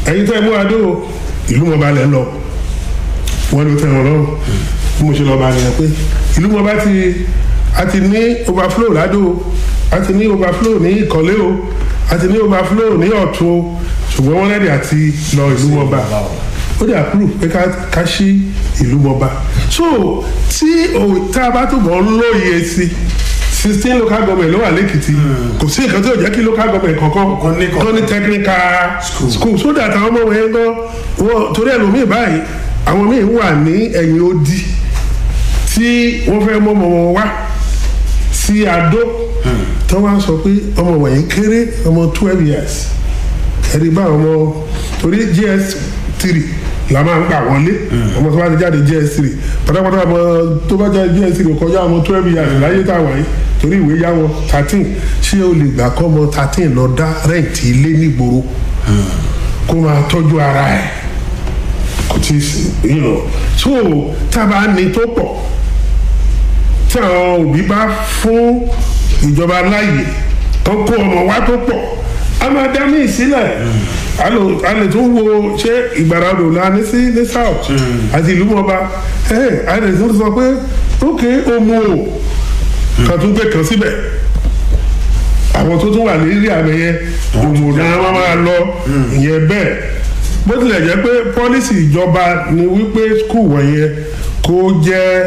ẹ̀yin tẹ́ ẹ mú adó ìlú mọba lẹ́ ń lọ wọ́n ló tẹ́ wọn lọ́rùn bí mo ṣe lọ́ọ́ bá yẹn pé ìlú mọba ti a ti ní overflow ládó a ti ní overflow ní ìkọ́lé o a ti ní overflow ní ọ̀tún o ṣùgbọ́n wọ́n rẹ́dí àti lọ ìlú mọba ó dẹ̀ àpúrò pé ká ṣí ìlú mọba so tí tá a bá túbọ̀ ń lóye sí sixteen local government ló wà lẹ́kìtì kò sí nǹkan tí ò jẹ́ kí local government kankan tó ní technical school so that àwọn ọmọ wọn yẹn gan wọn torí ẹlòmíì báyìí àwọn míì wà ní ẹ̀yìn odi tí wọ́n fẹ́ mọ́ ọmọ wọn wá sí adó tó wá sọ pé ọmọ wọ̀nyí kéré ọmọ twelve years ẹ̀rí bá ọmọ torí gs three la máa ń gbà wọlé ọmọ tó bá ti jáde gs three pátápátá ọmọ tó bá jáde gs three kọjá ọmọ twelve years láyé tá a wà yìí torí ìwé yá wọn thirteen ṣé o lè gbà kọ́ ọmọ thirteen lọ dá rẹ́ǹtì ilé nígboro kó máa tọ́jú ara ẹ̀ kò tí ì so tá a bá ní tó pọ̀ tí àwọn òbí bá fún ìjọba láàyè tó kó ọmọ wa tó pọ̀ a máa dá mí sílẹ̀ a lè tún wo ṣé ìgbàlódò la ní sí ní south àti ìlú mọba a lè tún sọ pé ok omo o kan tún gbé kan síbẹ̀ àwọn tó tún wà lérí àmì yẹn omo náà wọ́n máa lọ ìyẹn bẹ́ẹ̀ bó tilẹ̀ jẹ́ pé pọ́lísì ìjọba ni wípé skul wọ̀nyẹn kó jẹ́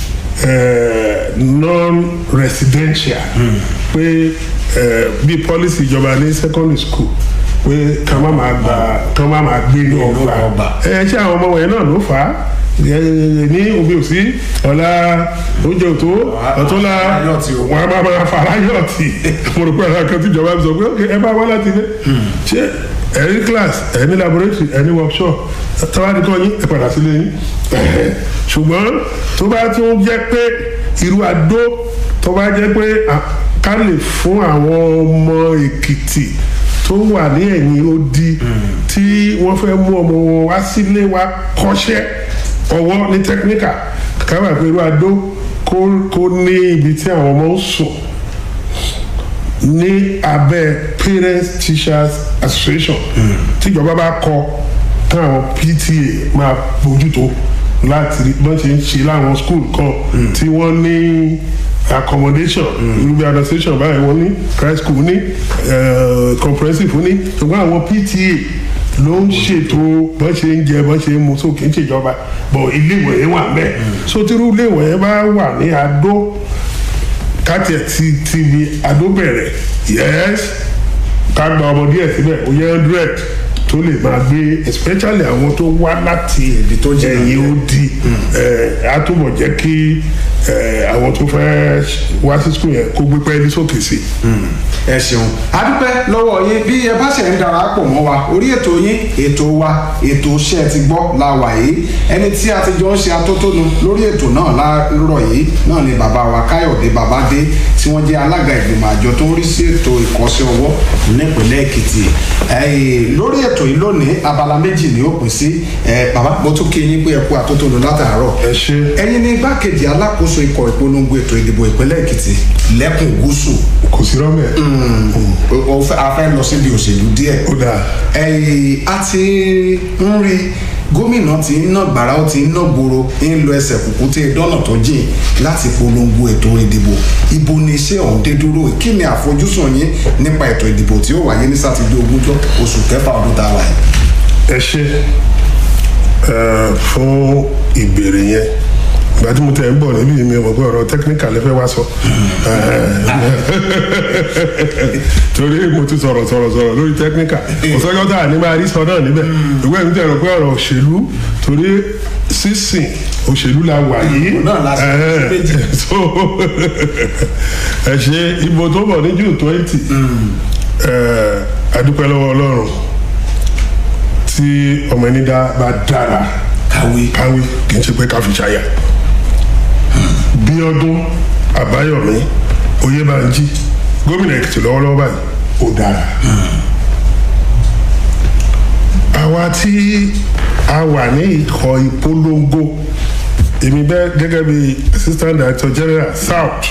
non-residential pé bí policy ìjọba ní secondary school pé ká má máa gba ká má máa gbé ní ọgbà ẹ ṣé àwọn ọmọ wọ̀nyẹn náà ló fà á ní omi òsí ọ̀la oúnjẹ òtó ọ̀túnla wọn a máa máa fara yọ̀tì mo rò pé àwọn akẹ́kọ̀ọ́ ìjọba sọ pé ok ẹ bá wá láti ilé ṣé ẹni class ẹni laboratory ẹni workshop tọ́wádìí kọ́ yín ẹ padà sílé yín ṣùgbọ́n tó bá tún jẹ́ pé irú adó tó bá jẹ́ pé ká lè fún àwọn ọmọ èkìtì tó wà ní ẹ̀yìn odi tí wọ́n fẹ́ mú ọmọ wọn wá sílé wa kọ́ṣẹ́ ọwọ́ ní tẹkíníkà káwá pé irú adó kó ní ibi tí àwọn ọmọ ń sùn ní abẹ́ parents teachers association tíjọba bá kọ káwọn pta máa bójútó láti bọ́n ṣe ń ṣe láwọn school kan tí wọ́n ní accommodation irúgbìn administration báyìí wọ́n ní christ school ní comprehensive ní ṣùgbọ́n àwọn pta ló ń ṣètò bọ́n ṣe ń jẹ bọ́n ṣe ń mu sókè ń ṣèjọba bọ̀ iléèwé yẹn wà mẹ́ sotírú iléèwé yẹn bá wà ní adó káti ẹ̀ ti ti bi adó bẹ̀rẹ̀ yẹ́s ká gba ọmọ díẹ̀ síbẹ̀ ó yẹ hundred tó lè máa gbé especially àwọn tó wá láti ẹ̀yìn odi á túbọ̀ jẹ́ kí àwọn tó fẹ́ wá sí skul yẹn kó gbé pẹ́ẹ́lí sókè sí. ẹ ṣeun adúpẹ́ lọ́wọ́ yín bí ẹ bá ṣe ń darapọ̀ mọ́ wa orí ètò yín ètò wa ètò iṣẹ́ ti gbọ́ la wà yìí ẹni tí a ti jọ ń ṣe atótónu lórí ètò náà lárọ̀ yìí náà ni bàbá wa káyọ̀dé babádé tí wọ́n jẹ́ alága ìgbìmọ̀ àjọ tó ń rí sí ètò ìkọ́sẹ́ ọwọ́ nípìnlẹ̀ èkìtì lórí ètò yìí lónìí abala méjì ni ó pín sí bàbá mo tún kí yín pé ẹ kú atótónu látàárọ̀ ẹ ṣe ẹ̀yin ní igbákejì alákòóso ikọ̀ ìpolongo ètò ìdìbò ìpínlẹ̀ èkìtì lẹ́kùn gúúsù kò sí rọ́mẹ̀. a fẹ́ lọ síbi òṣèlú díẹ̀ ó dáa. a ti ń rí gómìnà tí ń ná gbàrà ó ti ń ná gbòòrò ń lọ ẹsẹ̀ kùkú tí dọ́nà tó jìn láti polongo ètò ìdìbò ibo ni iṣẹ́ ọ̀hún dé dúró kí ni àfojúsùn yín nípa ètò ìdìbò tí ó wáyé ní sátidé ogúnjọ́ oṣù kẹfà ọdún tá a wà yìí. ẹ ṣe fún ìbéèrè yẹn ìgbà tí mo tẹ̀ ń bọ̀ níbí mi mọ̀ pé ọ̀rọ̀ technical lè fẹ́ wá sọ torí mo ti sọ̀rọ̀ sọ̀rọ̀ sọ̀rọ̀ lórí technical kò sọ́jọ́ tá a ní máa rí sọ náà níbẹ̀ ìwé mi tẹ̀ rọ pé ọ̀rọ̀ òṣèlú torí sísìn òṣèlú la wà yìí so ẹ ṣe ìbò tó bọ̀ ní june twenty adúpẹ́ lọ́wọ́ ọlọ́run tí ọmọ ẹni dá bá dára kàwé káwé kì í ṣe pé ká fi ṣàyà bíọ́dún àbáyọ̀mí oyèbánjí gómìnà èkìtì lọ́wọ́lọ́wọ́ báyìí ó dára. àwa tí a wà ní ikọ̀ ìpolongo èmi bẹ́ẹ̀ gẹ́gẹ́ bí assistant director general south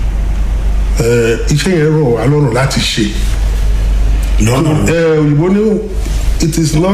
iṣẹ́ yẹn rọ̀ wá lọ́rùn láti ṣe. lọ́nà òyìnbó ní it is not.